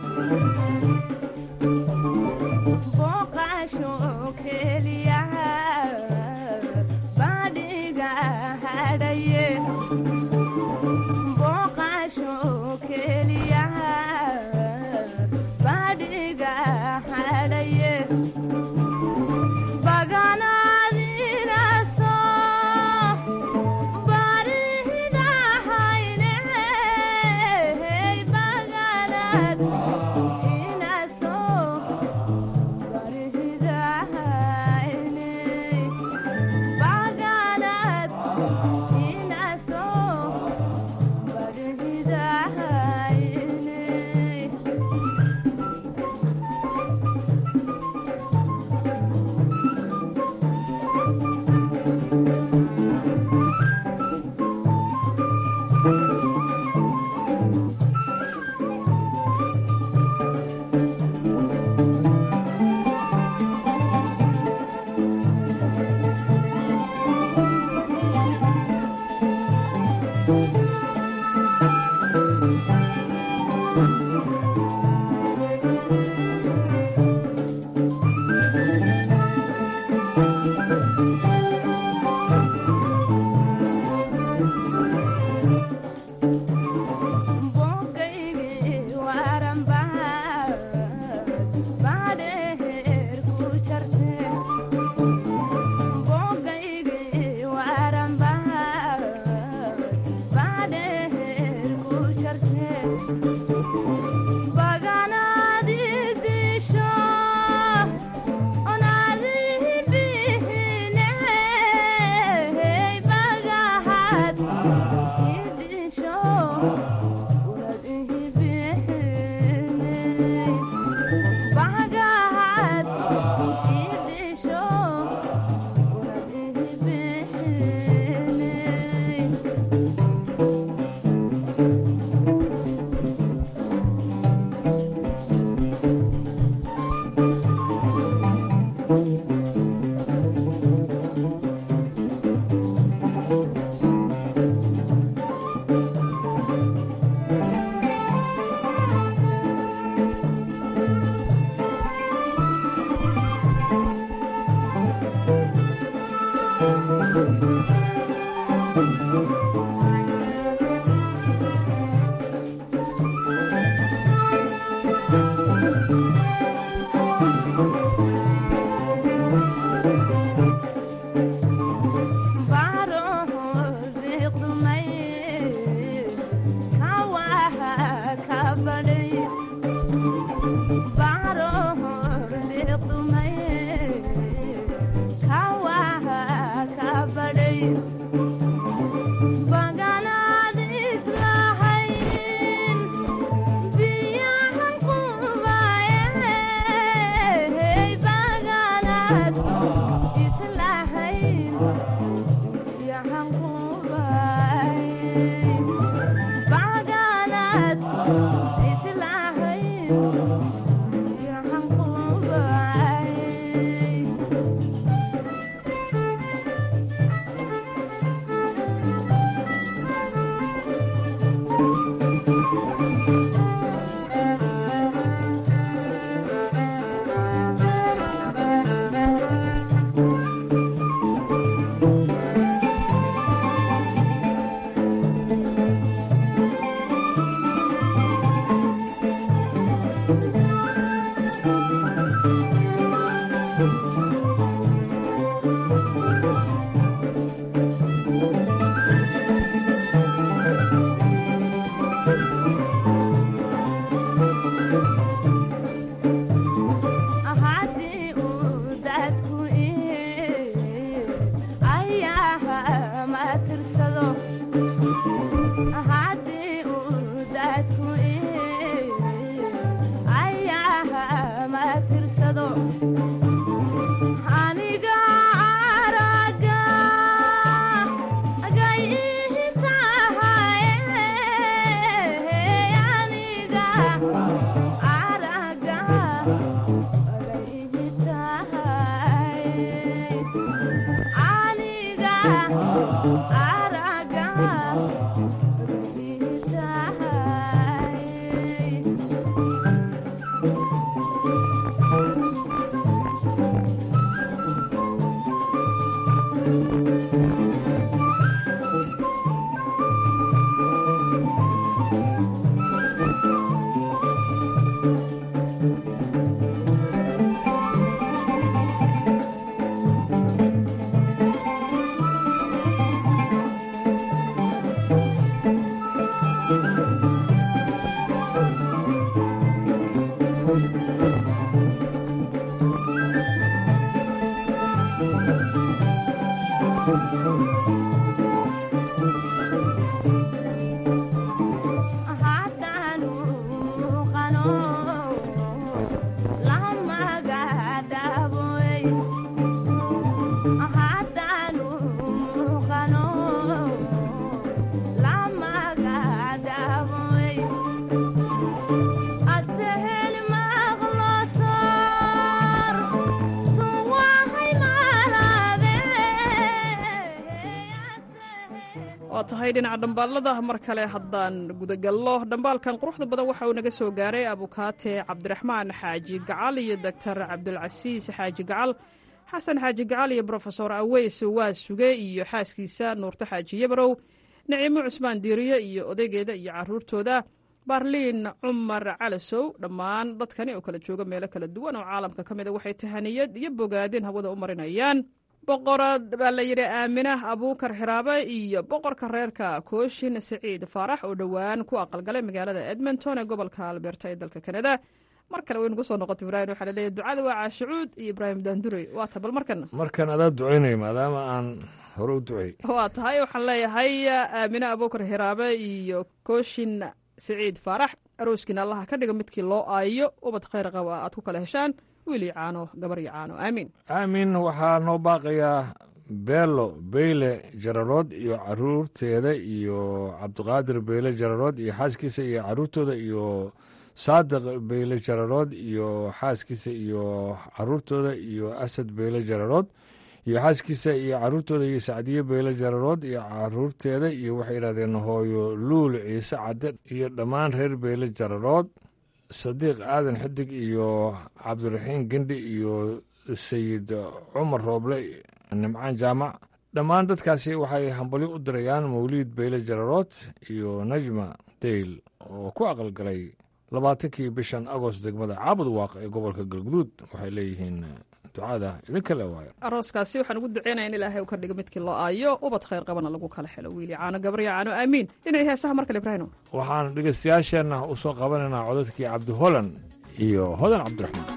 waa tahay dhinaca dhambaalada mar kale haddaan gudagallo dhambaalkan quruxda badan waxa uu naga soo gaaray abukaate cabdiraxmaan xaaji gacal iyo doctor cabdulcasiis xaaji gacal xasan xaaji gacal iyo brofesor aweys waa suge iyo xaaskiisa nuurto xaaji yabarow naciimo cusmaan diiriye iyo odaygeeda iyo caruurtooda baarliin cumar calasow dhammaan dadkani oo kala jooga meelo kala duwan oo caalamka ka mida waxay tahaniyad iyo bogaadin hawada u marinayaan boqorad baa la yidhi aaminah abuukar xiraabe iyo boqorka reerka kooshin siciid faarax oo dhowaan ku aqalgalay magaalada edmonton ee gobolka alberta ee dalka kanada mar kale waynu kusoo noqota ibrahim waxaa laleeyahy ducada waa caashicuud iyo ibraahim daandurey waa ta bal markana markan adaa ducaynaya maadaama aan hore u ducey waa tahay waxaan leeyahay aamine abuukar xiraabe iyo kooshin siciid faarax arooskiina allaha ka dhiga midkii loo aayo ubad khayr qaba aad ku kala heshaan wiil iyo caano gabar iyo caano aamiin aamin waxaa noo baaqayaa beelo beyle jararood iyo caruurteeda iyo cabdiqaadir beyle jararood iyo xaaskiisa iyo caruurtooda iyo saadiq beyle jararood iyo xaaskiisa iyo caruurtooda iyo asad beyle jararood iyo xaaskiisa iyo caruurtooda iyo sacdiye beyle jararood iyo caruurteeda iyo waxay yidhahdeen hooyo luul ciise cadde iyo dhammaan reer beyle jararood sadiiq aadan xidig iyo cabdiraxiin gendhi iyo sayid cumar rooble nimcaan jaamac dhammaan dadkaasi waxay hambalyo u dirayaan mawliid beyle jararood iyo najma deyl oo ku aqalgalay labaatankii bishan agost degmada caabud waaq ee gobolka galguduud waxay leeyihiin ducada idinka le waayo arooskaasi waxaan ugu duceynaya in ilaahay uu ka dhigo midkii loo aayo ubad khayr qabana lagu kala helo wiili caano gabarya caano aamiin dhinacii heesaha mar kale ibraahim waxaan dhegeystayaasheenna u soo qabanaynaa codadkii cabdi holan iyo hodan cabdiraxmaan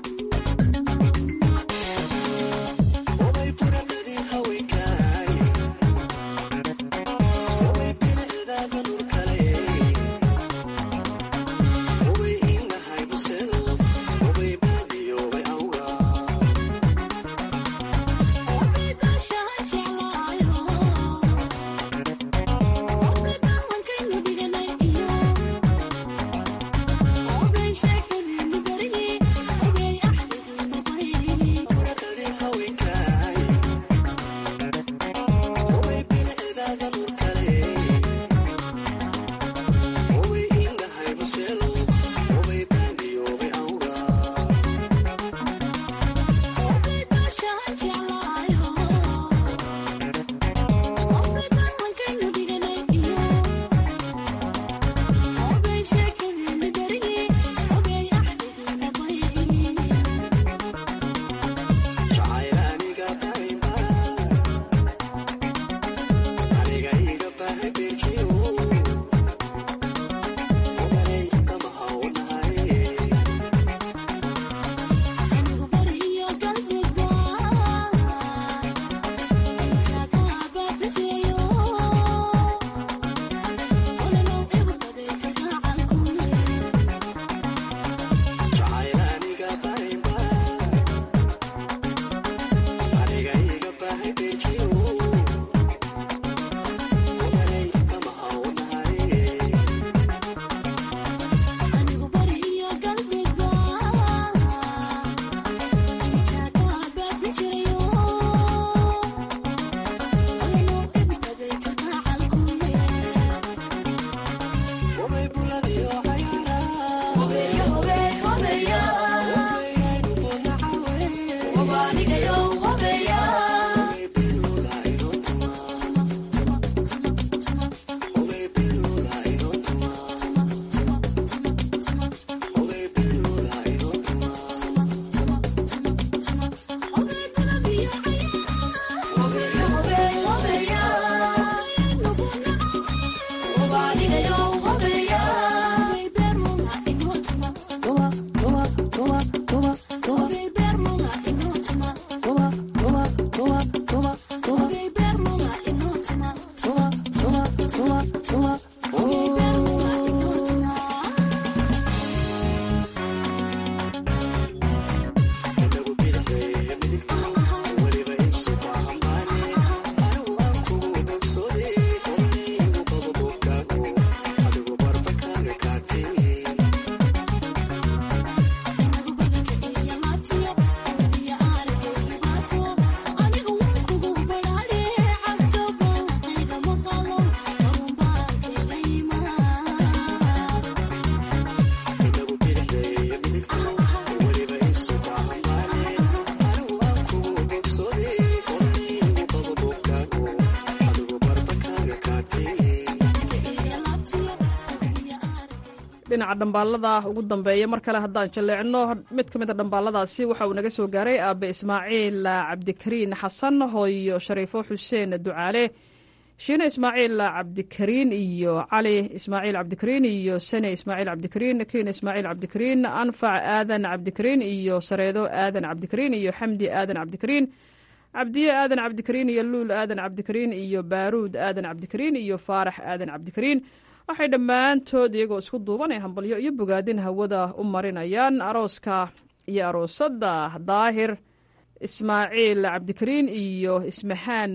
dhinaca dhambaalada ugu dambeeya mar kale haddaan jaleecno mid ka mida dhambaaladaasi waxa uu naga soo gaaray aabe ismaaciil cabdikariin xasan hooyo shariifo xuseen ducaale shiine ismaaciil cabdikariin iyo cali ismaaciil cabdikariin iyo sane ismaaciil cabdikariin kiin ismaaciil cabdikariin anfac aadan cabdikariin iyo sareedo aadan cabdikariin iyo xamdi aadan cabdikariin cabdiye aadan cabdikariin iyo luul aadan cabdikariin iyo baaruud aadan cabdikariin iyo faarax aadan cabdikariin waxay dhammaantood iyagoo isku duuban ee hambalyo iyo bogaadin hawada u marinayaan arooska iyo aroosadda daahir ismaaciil cabdikariin iyo ismahaan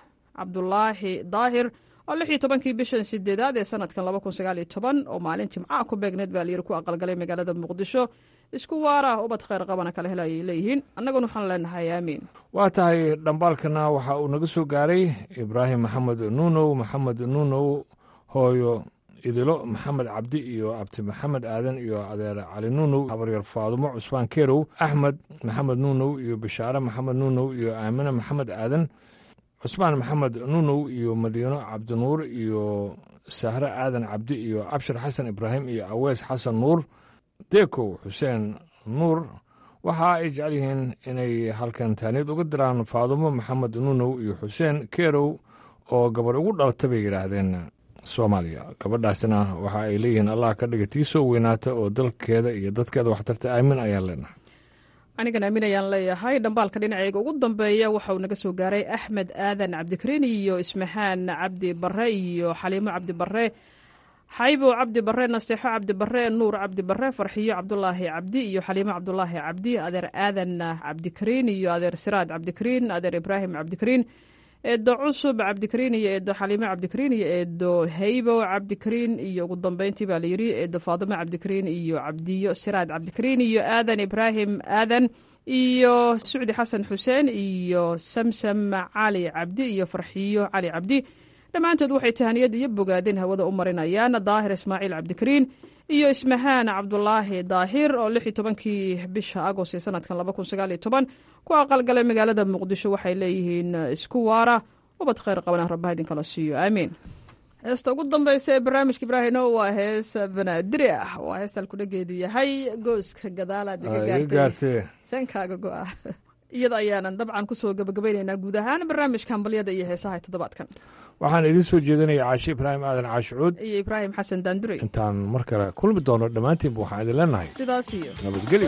cabdulaahi daahir oo lix iyo tobankii bishan sideedaad ee sanadkan laba kun sagaal iyo toban oo maalin jimcaha ku beegneed baa layiri ku aqalgalay magaalada muqdisho isku waara ubad khayr qabana kala hela ayay leeyihiin annaguna waxaan leenahay aamiin waa tahay dhambaalkana waxa uu naga soo gaaray ibraahim maxamed nuunow maxamed nuunow hooyo idilo maxamed cabdi iyo abti maxamed aadan iyo adeer cali nuunow habaryar faadumo cusmaan keerow axmed maxamed nuunow iyo bishaare maxamed nuunow iyo aamine maxamed aadan cusmaan maxamed nuunow iyo madiino cabdinuur iyo sahre aadan cabdi iyo abshir xasan ibraahim iyo awees xasan nuur deekow xuseen nuur waxa ay jecel yihiin inay halkan taaniyad uga diraan faadumo maxamed nuunow iyo xuseen keerow oo gabar ugu dhalata bay yidhaahdeen soomaaliya gabadhaasina waxa ay leeyihiin allah ka dhiga tii soo weynaata oo dalkeeda iyo dadkeeda waxtarta aamin ayaan leenahay anigan aamin ayaan leeyahay dhambaalka dhinacayga ugu dambeeya waxa uu naga soo gaaray axmed aadan cabdikariin iyo ismahaan cabdi bare iyo xaliimo cabdi bare xaybo cabdi bare naseexo cabdi bare nuur cabdi bare farxiyo cabdulaahi cabdi iyo xaliimo cabdulaahi cabdi adeer aadan cabdikariin iyo adeer siraad cabdikariin adeer ibraahim cabdikariin eedo cusub cabdikariin iyo eedo xaliimo cabdikariin iyo eedo haybo cabdikariin iyo ugu dambeyntii baa layiri eedo faadimo cabdikariin iyo cabdiyo siraad cabdikariin iyo aadan ibraahim aadan iyo sucdi xasan xuseen iyo samsam cali cabdi iyo farxiyo cali cabdi dhammaantood waxay tahaniyad iyo bogaadin hawada u marinayaan daahir ismaaciil cabdikariin iyo ismahaan cabdulaahi daahir oo lix iyo tobankii bisha agost ee sanadkan laba kun sagaal iyo toban ku aqalgalay magaalada muqdisho waxay leeyihiin isku waara ubad khayr qabana rabbaha idinkala siiyo aamiin heesta ugu dambeysa ee barnaamijka ibraahino waa hees banaadiri ah waa heestaan kudhageedu yahay gooska gadaalaad iga gaartay sankaaga go-a iyada ayaanan dabcan kusoo gabagabaynaynaa guud ahaan barnaamijka hambalyada iyo heesaha toddobaadkan waxaan idiin soo jeedinaya caashi ibraahim aadan caashicuud iyo ibraahim xasan daandurey intaan mar kale kulmi doono dhammaantiinba waxaan idin leenahay sidaas iyo nabadgelyo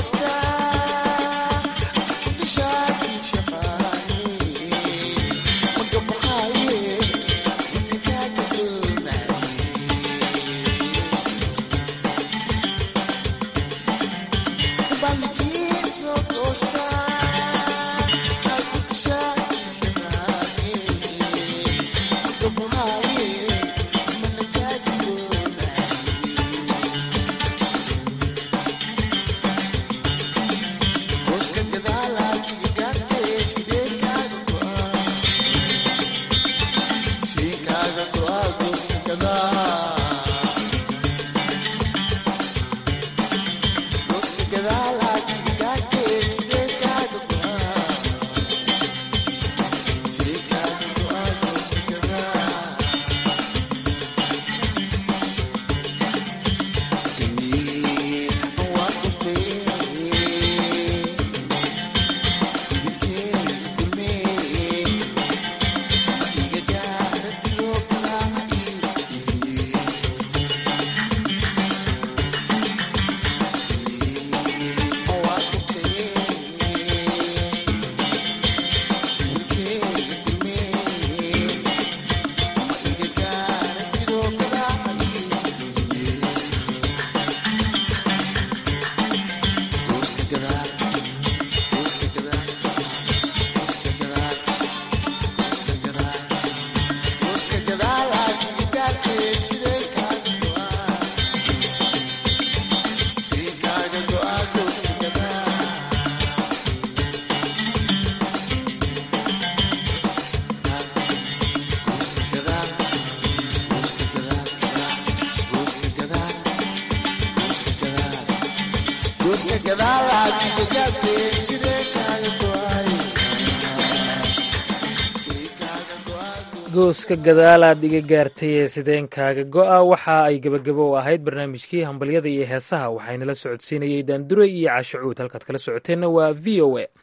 gooska gadaalaad iga gaartay ee sideenkaaga go'a waxa ay gebagabo u ahayd barnaamijkii hambalyada iyo heesaha waxaynala socodsiinayey daandure iyo caashacuud halkaad kala socoteenna waa v o a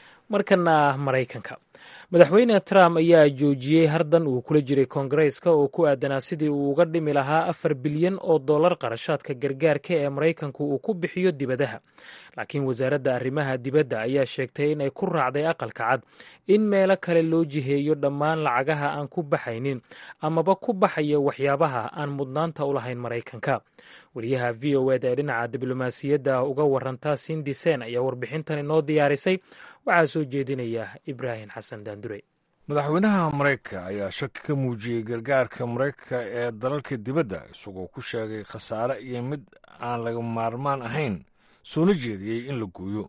markana maraykanka madaxweyne trump ayaa joojiyey hardan uu kula jiray koongareeska oo ku aadanaa sidii uu uga dhimi lahaa afar bilyan oo dollar qarashaadka gargaarka ee maraykanku uu ku bixiyo dibadaha laakiin wasaaradda arrimaha dibadda ayaa sheegtay in ay ku raacday aqalka cad in meelo kale loo jiheeyo dhammaan lacagaha aan ku baxaynin amaba ku baxaya waxyaabaha aan mudnaanta u lahayn maraykanka wariyaha v o eda ee dhinaca diblomaasiyadda uga waranta sindi sen ayaa warbixintan inoo diyaarisay waxaa soo jeedinaya ibraahim xasan daandure madaxweynaha maraykanka ayaa shaki ka muujiyey gargaarka maraykanka ee dalalka dibadda isagoo ku sheegay khasaare iyo mid aan laga maarmaan ahayn soona jeediyey in la gooyo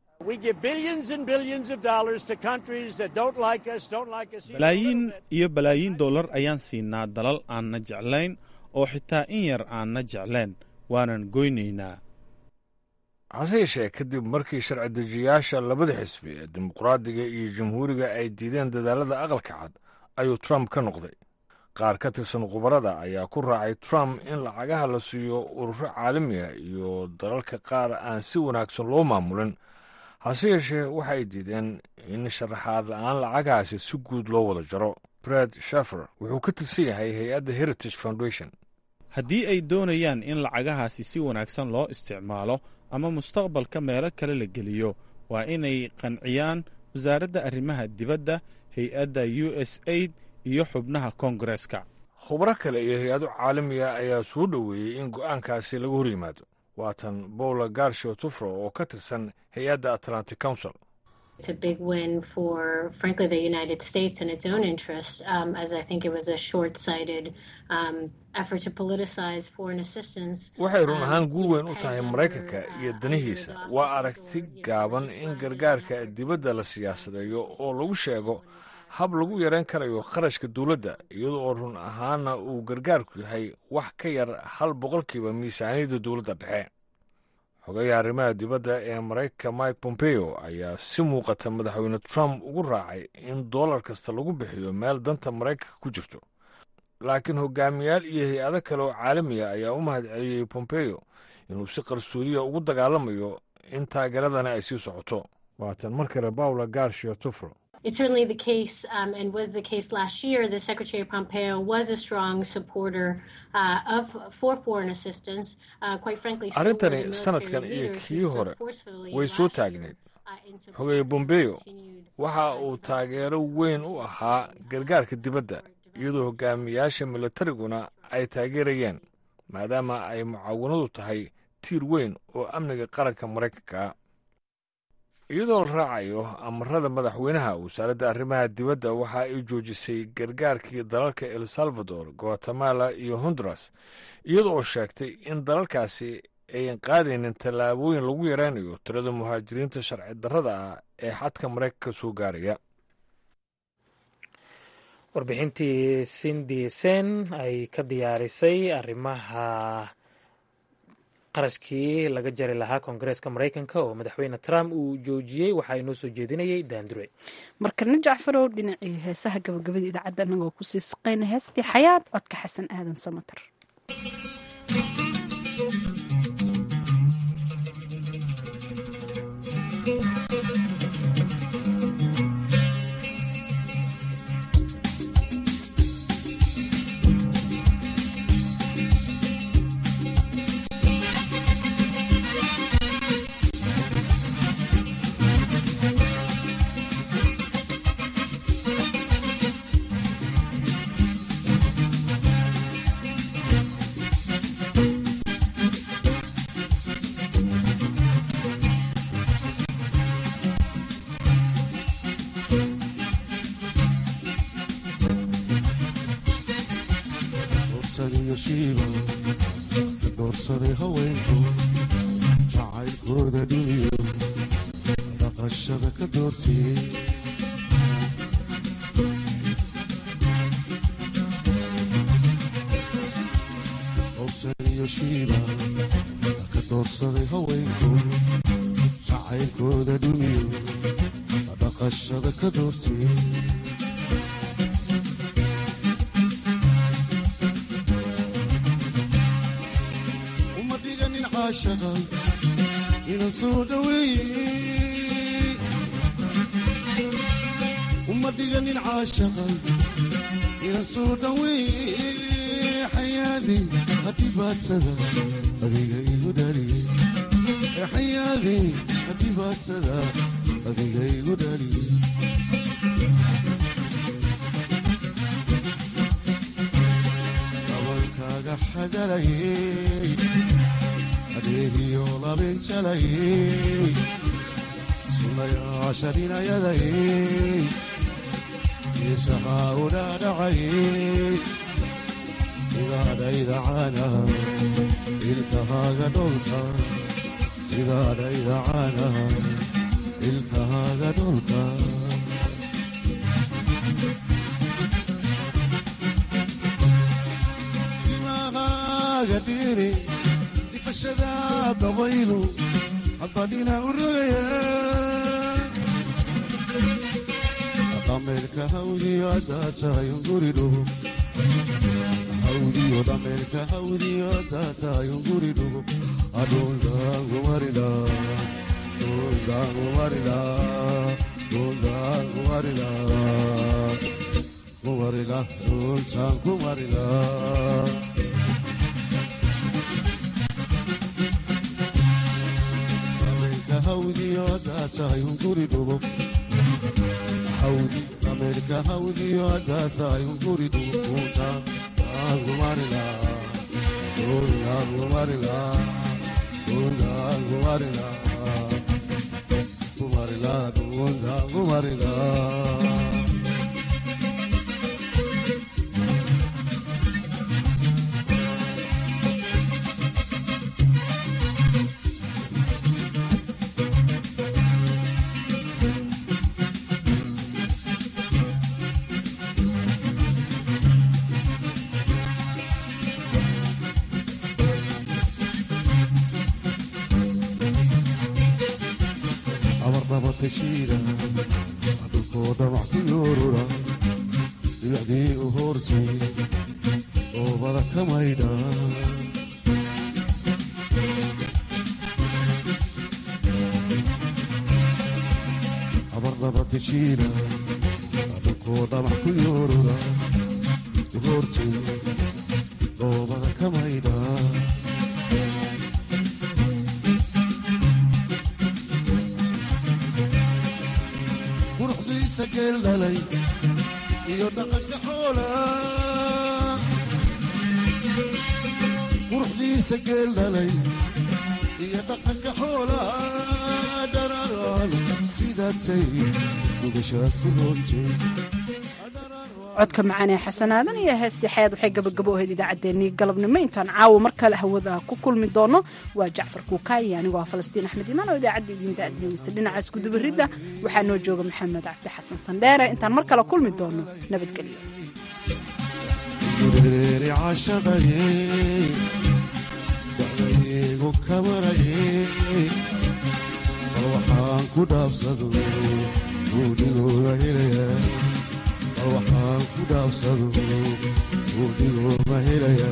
balaayiin iyo balaayiin dollar ayaan siinaa dalal aanna jeclayn oo xitaa in yar aanna jeclayn waanan goynaynaa hase yeeshee kadib markii sharci dejiyayaasha labada xisbi ee dimuqraadiga iyo jamhuuriga ay diideen dadaalada aqalka cad ayuu trump ka noqday qaar ka tirsan khubarada ayaa ku raacay trump in lacagaha la siiyo ururo caalamiga iyo dalalka qaar aan si wanaagsan loo maamulin hase yeeshee waxa ay diideen in sharaxaad la-aan lacagahaasi si guud loo wada jaro bred shafer wuxuu ka tirsan yahay hay-adda heritage foundation haddii ay doonayaan in lacagahaasi si wanaagsan loo isticmaalo ama mustaqbalka meelo kale la geliyo waa inay qanciyaan wasaaradda arrimaha dibadda hay-adda u s aid iyo xubnaha koongareeska khubro kale iyo hay-ado caalamiga ayaa soo dhoweeyey in go'aankaasi laga hor yimaado waatan bowla garsho tufro oo ka tirsan hay-adda atlantic council It's a big win for, frankly, the United States and its own interest, um, as I think it was a short sighted um, effort to politicize foreign assistance. waxay run ahaan guul weyn u tahay maraykanka iyo danihiisa waa aragti gaaban in gargaarka dibadda la siyaasadeeyo oo lagu sheego hab lagu yarayn karayo kharashka dowladda iyada oo run ahaana uu gargaarku yahay wax ka yar hal boqolkiiba miisaaniyadda dowladda dhexe xogayaha arrimaha dibadda ee maraykanka mike pompeo ayaa si muuqata madaxweyne trump ugu raacay in dollar kasta lagu bixiyo meel danta maraykanka ku jirto laakiin hogaamiyaal iyo hay-ado kale oo caalamiga ayaa u mahad celiyey pompeo inuu si qarsoodiya ugu dagaalamayo in taageeradani ay sii socoto waatan mar kale bawla garshiyo tufro it's certainly the case um, and was the case last year that Secretary Pompeo was a strong supporter uh, of for foreign assistance. Uh, quite frankly, so were the arrintani military sanadkan iyo leaders who kii spoke hore forcefully way soo last year, taagneyd uh, in support xogeeye of bombeyo continued waxa uu taageero weyn u ahaa gargaarka dibadda iyadoo hogaamiyaasha militariguna ay taageerayeen maadaama ay mucaawanadu tahay tiir weyn oo amniga qaranka maraykanka iyadoo la raacayo amarada madaxweynaha wasaaradda arrimaha dibadda waxa ay joojisay gargaarkii dalalka el salvador guatemala iyo honduras iyada oo sheegtay in dalalkaasi ayan qaadaynin tallaabooyin lagu yaraynayo tirada muhaajiriinta sharci darrada ah ee xadka maraykanka soo gaaraya warbixintii sindi sen ay ka diyaarisay arrimaha qarashkii laga jari lahaa koongareeska maraykanka oo madaxweyne trump uu joojiyey waxaa inoo soo jeedinayay daandure markana jacfarow dhinacii heesaha gabagabada idaacadda anagoo kusii saqayna heestii xayaad codka xasan aadan samater doorsadaiyo shiiba doorsaday haweenku jacaylkooda dhiniyo dhaqashada ka doortiyey doorsadaiyo shiiba ka doorsaday haweenku jacaylkooda dhiniyo dhaqashada ka doortiyey uma dhiganin caashaqa inan soo dhaweeye uma dhiganin caashaqa inan soo dhaweeye xayaadi hadhibaadsada adiga igu dhaliye xayaadi hadhibaadsada adiga igu dhaliye dabalkaaga xagalayey adeegiyo labinjalayey sunayaasha dhinayadayey isahaa u dhaadhacayey sidaadhayda caanaha ilkahaaga dholka sidaadhayda caanaha ilkahaaga dholka timahaaga dhiri difashada dabaylu habbadhina u rogaya dhameerka hawdiyo haddaa tahay unguri dhugo hawdiyo dhameerka hawdiyo haddaa tahay unguri dhugo adhuldaangumarila dhuldaangumarila dhuldaangumarila kumarila dhultaan kumarila dhameerka hawdiyo haddaa tahay unguri dhugo hawdi dhameerka hawdiyo haddaa tahay unguri dhugo dhultaan kumarila dhultaan kumarila dhultaan kumarila kumarila dhultaan kumarila abarnabatashiida dhulkoo dhamac ku yoorura dhibacdii u hoortay oobada ka maydha abarnabatashiida koo dhamac ku yoorura roortay dhoobada ka maydha quruxdiisa geel dhalay iyo dhaqanka xoola quruxdiisa geel dhalay iyo dhaqanka xoola dhararaan sidaatay gudashaad ku roontay codka macaan ee xasanaadan iyo heestii xayaad waxay gabagabo ahayd idaacaddeenii galabnimo intaan caawa mar kale hawada ku kulmi doono waa jacfar kuukaayi anigoo ah falastiin axmed imaan oo idaacadda idiin daadiinaysa dhinaca iskudubaridda waxaa noo jooga maxamed cabdi xasan sandheere intaan mar kale kulmi doono nabadgelyo reeri cashaqaye dacdaygu kamaraye bal waxaan ku dhaabsado buudhigooga helaya bal waxaan ku dhaabsado buudhigooga helaya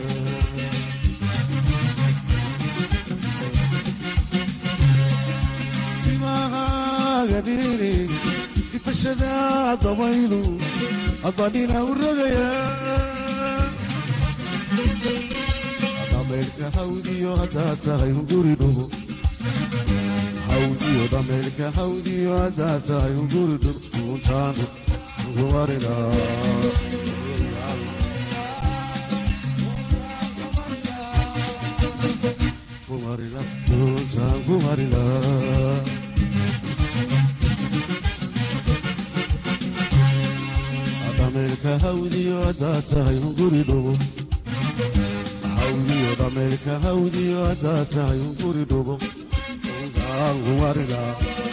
timahaaga dhiri ifashada dabaylu adbadhina u rogaya dhameelka hawdiyo haddaad tahay hunguri dhugo hawdiyo dhameelka hawdiyo haddaad tahay hunguri dhug uuntaanu kumarina kumarina uuntaan kumarina dhameelka hawdiyo haddaad tahay hunguri dhugo hawdiyo dhameelka hawdiyo haddaad tahay hunguri dhugo uuntaan kumarina